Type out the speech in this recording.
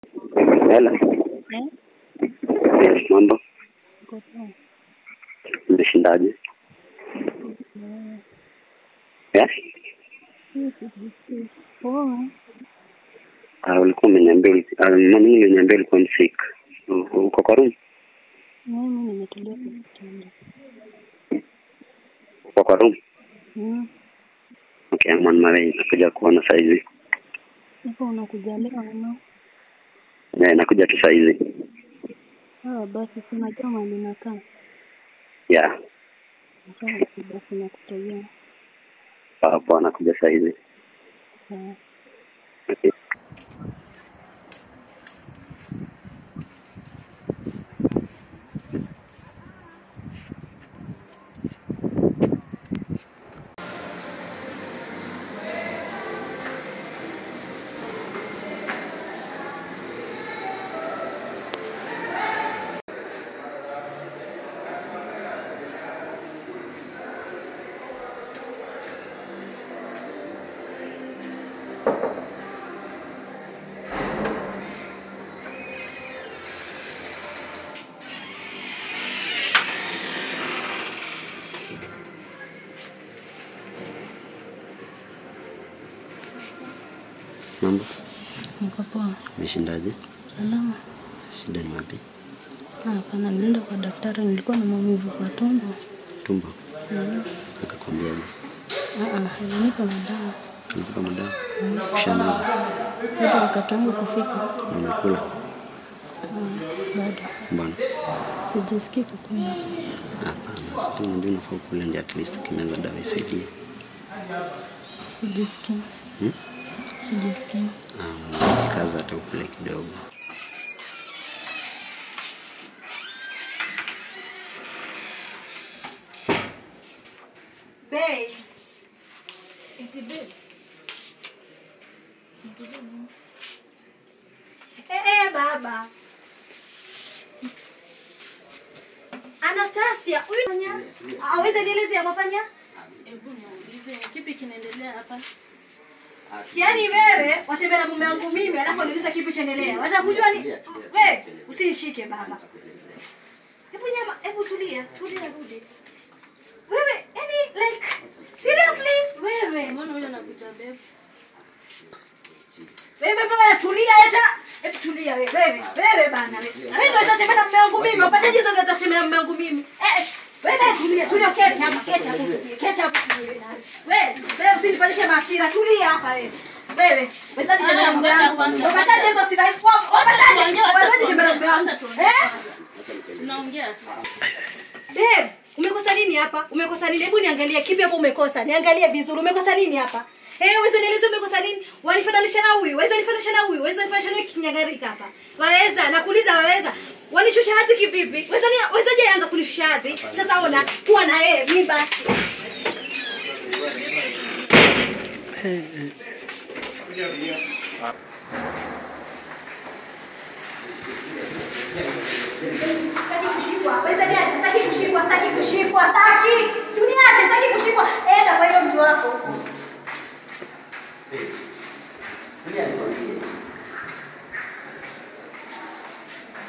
Hela. Eh? Yes, mambo. Uko poa? Umeshindaje? Eh, Yes? hii sijisikii poa. Ah, ulikuwa umeniambia uli- ah, mami uliniambia ulikuwa msick. U- Uko kwa room? Mimi nimetulia kwa kitanda. Uko kwa room? Mm. Okay, I'm on my way. Nakuja kuona saizi. Hapo unakuja leo ama? Yeah, nakuja tu saizi. Ah, basi si unajua mahali nakaa. Yeah. Sawa, basi nakutegea. Poa poa, nakuja saizi. Sawa. Okay. Mambo. Niko poa. Umeshindaje? Salama. Shida ni wapi? Ah, Hapana, nilienda kwa daktari, nilikuwa na maumivu kwa tumbo. Tumbo. Mm. Akakwambiaje? Ah, ah, alinipa madawa. Nikupa madawa. Ushameza Bado wakati wangu kufika. na umekula? Ah, bado Mbona? sijisikii kukula. Hapana, sasa unajua unafaa ukule ndio at least ukimeza dawa isaidie. Sijisikii. Hmm? Sijisikii. Um, jikaza hata ukule kidogo. Babe. Eti babe. Eh, eh, baba. Anastasia, huyu fanya aweze nieleze amafanya? Hebu niulize kipi kinaendelea hapa? Yaani wewe watembea na mume wangu mimi alafu niuliza kipi chaendelea. Wacha kujua ni wewe usinishike baba. Hebu nyama, hebu tulia, tulia rudi. Wewe, yani like seriously? Wewe Mbona huyo anakuja bebe? Wewe baba tulia acha. Hebu tulia wewe. Wewe, wewe bana wewe. Wewe ndio unaweza tembea na mume wangu mimi. Upataje hizo unaweza kutembea na mume wangu mimi? Eh, wewe naye tulia, tulia keti hapa, keti hapa. Keti hapa tulia naye. Wewe, wewe usinipandishe hasira. Tulia hapa wewe. Wewe, wezaje tembea na mume wangu? Upataje hizo hasira? Upataje? Wezaje tembea na mume wangu? Eh? Tunaongea tu. Babe, umekosa nini hapa? Umekosa nini? Hebu niangalie kipi hapo umekosa. Niangalie vizuri. Umekosa nini hapa? Eh, waweza nieleze umekosa nini? Wanifananisha na huyu, waweza nifananisha na huyu, waweza nifananisha na huyu kinyagarika hapa. Waweza, nakuuliza waweza. Wanishusha hadhi kivipi? Waweza ni wawezaje anza kunishusha hadhi? Sasa ona, kuwa na yeye mimi basi. Kati kushikwa, waweza niache